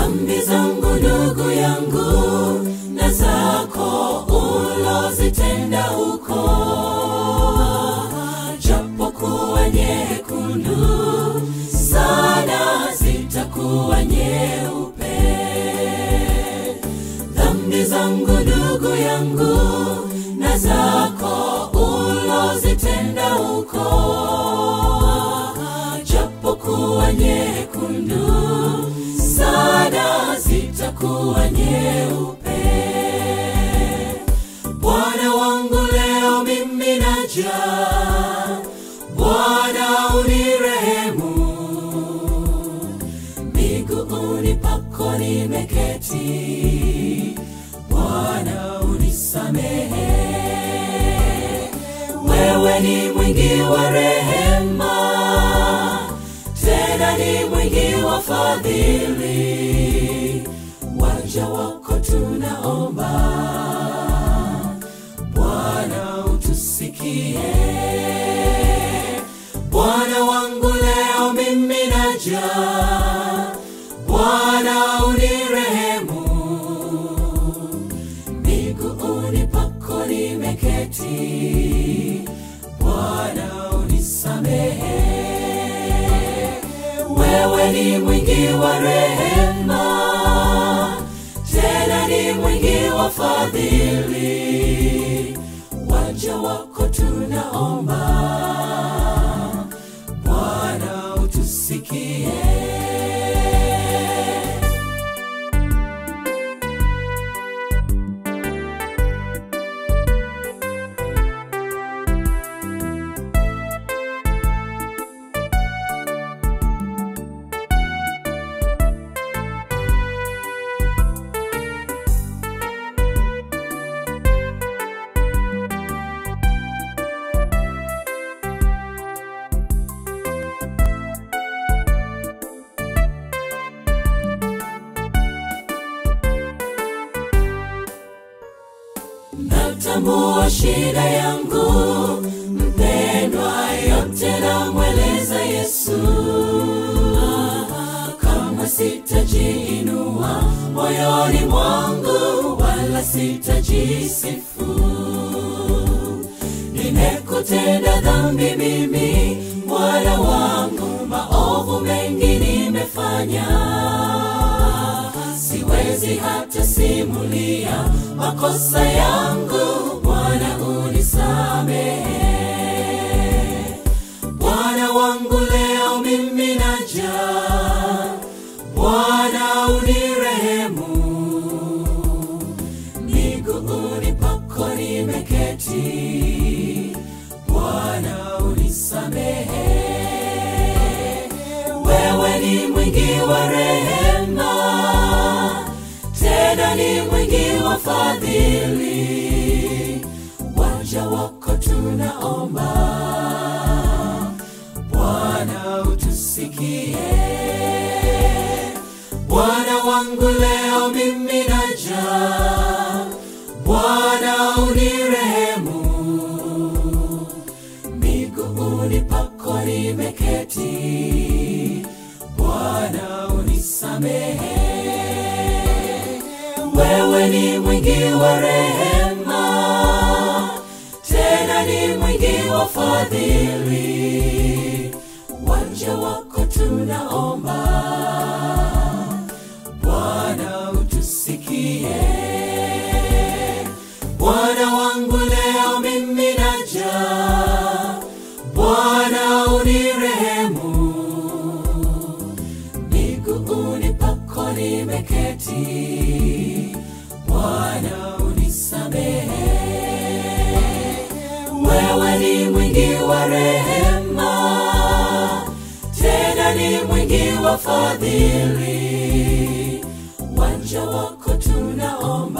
dhambi zangu ndugu yangu na zako ulozitenda huko japokuwa nyekundu sana zitakuwa nyeupe dhambi zangu ndugu yangu na zako ulozitenda huko japokuwa nyekundu sana zitakuwa nyeupe bwana wangu leo mimi naja bwana unirehemu miguuni pako nimeketi bwana unisamehe wewe ni mwingi wa rehema tena ni mwingi wa fadhili waja wako tunaomba bwana utusikie bwana wangu leo mimi naja bwana unirehemu miguuni pako nimeketi bwana unisamehe wewe ni mwingi wa rehema tena ni mwingi wa fadhili waja wako tunaomba bwana utusikie natambua shida yangu mpendwa yote namweleza yesu Ah, kamwe sitajiinua moyoni mwangu wala sitajisifu nimekutenda dhambi mimi mwana wangu maovu mengi nimefanya siwezi hata simulia makosa yangu bwana unisamehe bwana wangu leo mimi naja bwana unirehemu miguuni pako nimeketi bwana unisamehe wewe ni mwingi wa rehema tena ni mwingi wa fadhili waja wako tunaomba bwana utusikie bwana wangu leo mimi naja bwana unirehemu miguuni pako nimeketi bwana unisamehe wewe ni mwingi wa rehema tena ni mwingi wa fadhili wanja wako tunaomba bwana utusikie bwana wangu leo mimi naja bwana unirehemu miguuni pako nimeketi bwana unisamehe wewe ni mwingi wa rehema tena ni mwingi wa fadhili wanja wako tunaomba